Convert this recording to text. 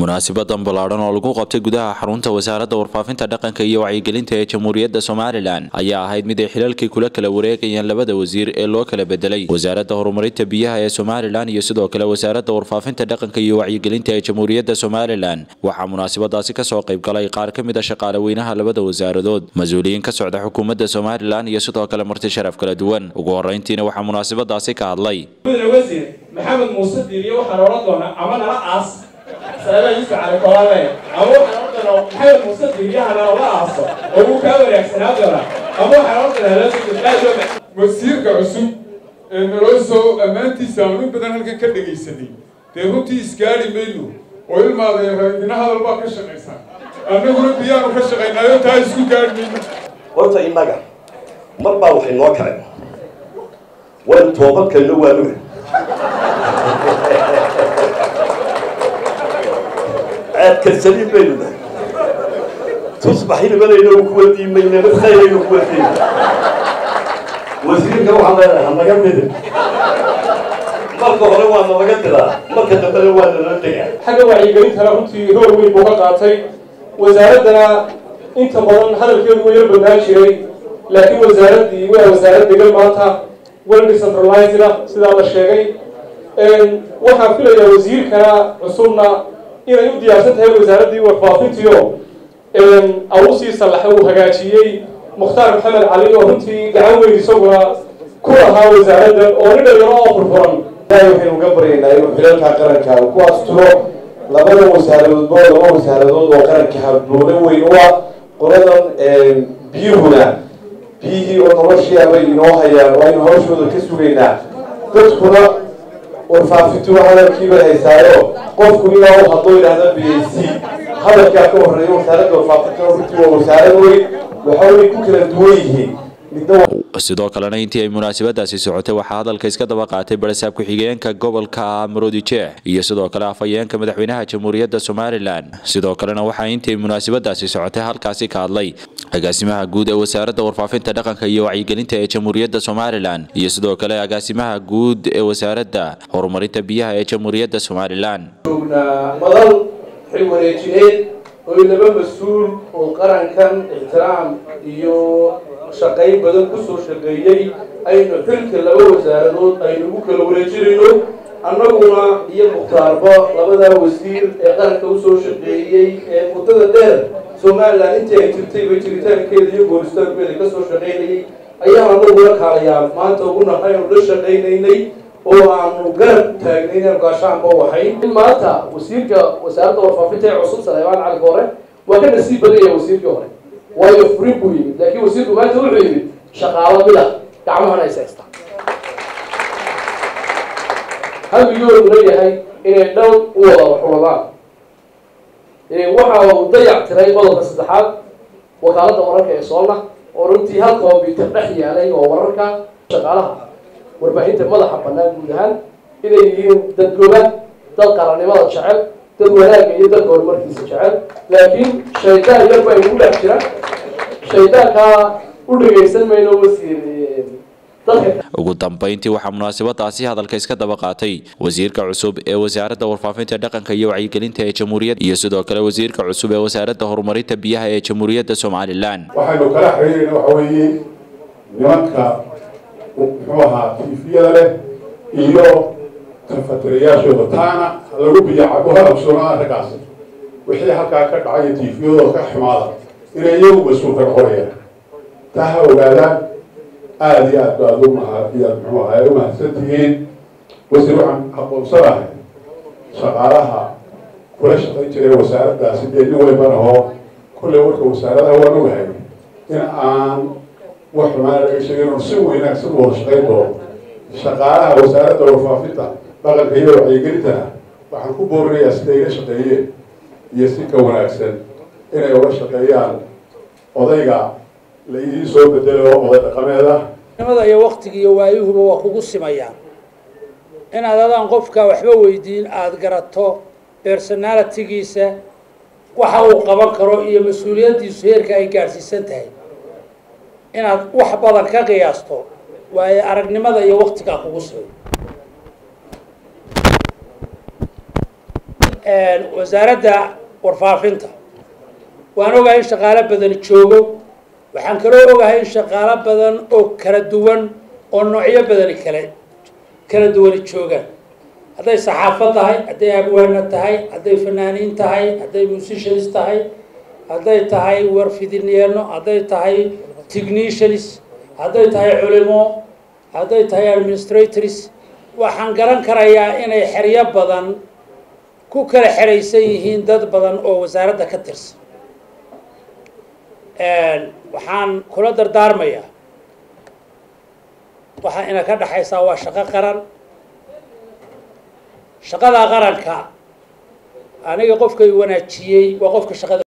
munaasibadan ballaadhan oo lagu qabtay gudaha xarunta wasaaradda warfaafinta dhaqanka iyo wacyigelinta ee jamhuuriyadda somalilan ayaa ahayd mid ay xilalkii kula kala wareegayeen labada wasiir ee loo kala bedelay wasaaradda horumarinta biyaha ee somalilan iyo sidoo kale wasaaradda warfaafinta dhaqanka iyo wacyigelinta ee jamhuuriyadda somalilan waxaa munaasabadaasi kasoo qayb galay qaar ka mid a shaqaale weynaha labada wasaaradood mas-uuliyiin ka socda xukuumadda somalilan iyo sidoo kale marti sharaf kala duwan ugu horeyntiina waxaa munaasabadaasi ka hadlay wasiir maxamed muuse diiriye waxaan odhan doonaa ama nala aas saaba yuusuf cali kolaale ama waxaan odhan doonaa maxamed muuse diiriye hanala aaso oo wuu kaa wanaagsanaa doonaa ama waxaan odhan doonaa lasoo wasiirka cusub ee naloo soo ammaantiisa aan in badan halkan ka dhegaysanay dee runtii isgaari mayno oo ilmaada idina hadal baa ka shaqaysaa annaguna biyaanu ka shaqaynaayo taa isku gaari mayno horta innaga mar baa waxay noo kaceen waan toobadkayno waa nuga ceebkarsaliin baynu nahay tusbaxinimadayna kuwa diimaynana khayrayna kuwa diima wasiirka waxaan leenahay hanaga midin marka hore waa nalaga diraa marka dambena waa nala degaa xagga wacyigelintana runtii rool weyn buu ka qaatay wasaaraddana inta badan hadalkeedu wuu yar badnaan jiray laakiin wasaaraddii waa wasaarad degan maanta well decentralized sidaa la sheegay waxaan filayaa wasiirkana cusubna inay u diyaarsan tahay wasaaraddii warfaafintiio awusii sallaxe uu hagaajiyey mukhtaar maxamed cali oo runtii gacan weyn isaguna ku lahaa wasaaraddan oo nin dhalinyaro oo furfuran ilaahay waxaynu uga baryaynaa inuu xilalka qaranka uu ku asturo labada wasaaradoodba laba wasaaradood oo qaranka habboone weyn u ah qoladan biyuhuna biyihii oo noloshii abay inoo hayaan waa aynu hawshooda ka sugaynaa dadkuna warfaafintu hadalkiibay haysaayo qofku ilaa u hadlo idhaahda b a c hadalkaa ka horeeya wasaaradda warfaafinta runtii waa wasaarad weyn waxaanay ku kala duwan yihiin sidoo kalena intii ay munaasabadaasi socotay waxaa hadalka iska daba qaatay barasaab ku-xigeenka gobolka maroodi jeex iyo sidoo kale afhayeenka madaxweynaha jamhuuriyadda somalilan sidoo kalena waxaa intii ay munaasabadaasi socotay halkaasi ka hadlay agaasimaha guud ee wasaaradda warfaafinta dhaqanka iyo wacyigelinta ee jamhuuriyadda somalilan iyo sidoo kale agaasimaha guud ee wasaaradda horumarinta biyaha ee jamhuuriyadda somalilan madal xil wareejineed oo laba mas-uul oo qarankan ixtiraam iyo shaqayn badan kusoo shaqeeyey aynu xilka laba wasaaradood aynu ugu kala wareejinayno annaguna iyo mukhtaarba labadaa wasiir ee qaranka usoo shaqeeyey ee muddada dheer somalilan intii ay jirtayba jiritaankeeda iyo gooristaankeeda kasoo shaqaynayay ayaan annagula kaalayaa maanta ugu nahay aanu la shaqaynaynay oo aanu garab taagnayn aanu gaashaanba waxay in maanta wasiirka wasaaradda warfaafinta ee cusub saleebaan cali hore waa ka nasiib badanya wasiirkii hore waayo furin buu yimid laakiin wasiirku maanta wuxuu yimid shaqaalo mida gacmahana is haysta hamigooduna yahay inay dhow u wada waxuladaan waxa uu dayac tiray qodobka saddexaad wakaaladda wararka ee soolna oo runtii hal combyuter dhex yaalay oo wararka shaqaalaha warbaahinta madaxa bannaan guud ahaan inay yihiin dad goba dad qarannimada jecel dad wanaagga iyo dadka horumarkiisa jecel laakiin shaydaan yar baa igu dhex jira shaydaankaa u dhegaysan mayno wasiir ugu dambeyntii waxaa munaasabadaasi hadalka iska daba qaatay wasiirka cusub ee wasaaradda warfaafinta dhaqanka iyo wacyigelinta ee jamhuuriyadda iyo sidoo kale wasiirka cusub ee wasaaradda horumarinta biyaha ee jamhuuriyadda somalilan waxaynu kala xiriirayna waxa weeye nimanka muxuu ahaa tiifiyada leh iyo tafatirayaashooda taana lagu biyacabo halabsoonaa raggaasi wixii halkaa ka dhacay tiifiyadooda ka xumaada inay iyagu mas-uulka noqonayaan taa ha ogaadaan aada iyo aad baad umahaiyaad muxuu ahaa u mahadsan tihiin wasiir waxaan aqoonsanahay shaqaalaha kula shaqayn jiray wasaaraddaasi dee nin weyban ahoo kolley warka wasaaradaha waan ogahay in aan wax xumaana laga sheegin oo si wanaagsan u wada shaqayn doono shaqaalaha wasaaradda warfaafinta dhaqanka iyo wacyigelintana waxaan ku boorinayaa siday ila shaqeeyeen iyo si ka wanaagsan inay uga shaqeeyaan odayga la idiin soo bedelo oday dhaqameed ah nimada iyo waktiga iyo waayuhuba waa kugu simayaan inaad adaan qofka waxba weydiin aada garato personalitigiisa waxa uu qaban karo iyo mas-uuliyaddiisu heerka ay gaadhsiisan tahay inaad wax badan ka qiyaasto waayo aragnimada iyo waktigaa kugu simay wasaaradda warfaafinta waan ogahay in shaqaalo badan joogo waxaan kaloo ogahay in shaqaalo badan oo kala duwan oo noocyo badani kale kala duwani joogaan hadday saxaafad tahay hadday abwaana tahay hadday fanaaniin tahay hadday musicians tahay hadday tahay warfidinyeeno hadday tahay technicians hadday tahay culimo hadday tahay administrators waxaan garan karayaa inay xeryo badan ku kala xeraysan yihiin dad badan oo wasaaradda ka tirsan waxaan kula dardaarmayaa waxaa ina ka dhexaysaa waa shaqo qaran shaqada qaranka aniga qofkay wanaajiyey waa qofka shaqada